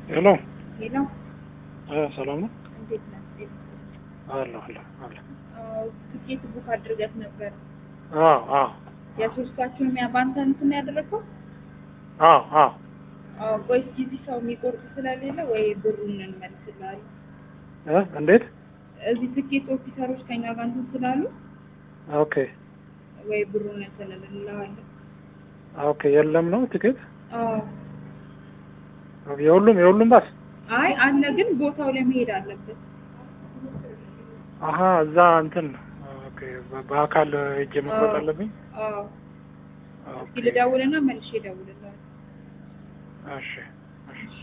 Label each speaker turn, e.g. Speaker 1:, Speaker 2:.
Speaker 1: ሄሎ
Speaker 2: ሄሎ
Speaker 1: እ ሰላም ነው?
Speaker 2: እንዴት ነህ? እንዴት ነህ?
Speaker 1: አለሁ አለሁ አለሁ።
Speaker 2: አዎ ትኬት ቡክ አድርገህ ነበር።
Speaker 1: አዎ አዎ
Speaker 2: የሶስታችሁንም ያ በአንተ እንትን ያደረገው?
Speaker 1: አዎ አዎ
Speaker 2: አዎ ቆይ እስኪ እዚህ ሰው የሚቆርጥ ስለሌለ ወይ ብሩን እንመልስልሃለን።
Speaker 1: እ እንዴት?
Speaker 2: እዚህ ትኬት ኦፊሰሮች ከኛ ጋር እንትን ስላሉ
Speaker 1: ኦኬ
Speaker 2: ወይ ብሩን እንትን እንልሃለን።
Speaker 1: ኦኬ የለም ነው ትኬት
Speaker 2: አዎ
Speaker 1: የሁሉም የሁሉም ባስ
Speaker 2: አይ አለ ግን ቦታው ላይ መሄድ አለበት።
Speaker 1: አሀ እዛ እንትን ኦኬ በ- በአካል ሄጄ መቁረጥ
Speaker 2: አዎ።
Speaker 1: አለብኝ።
Speaker 2: አዎ
Speaker 1: ኦኬ
Speaker 2: እስኪ ልደውልና መልሼ እደውልልሃለሁ።
Speaker 1: እሺ እሺ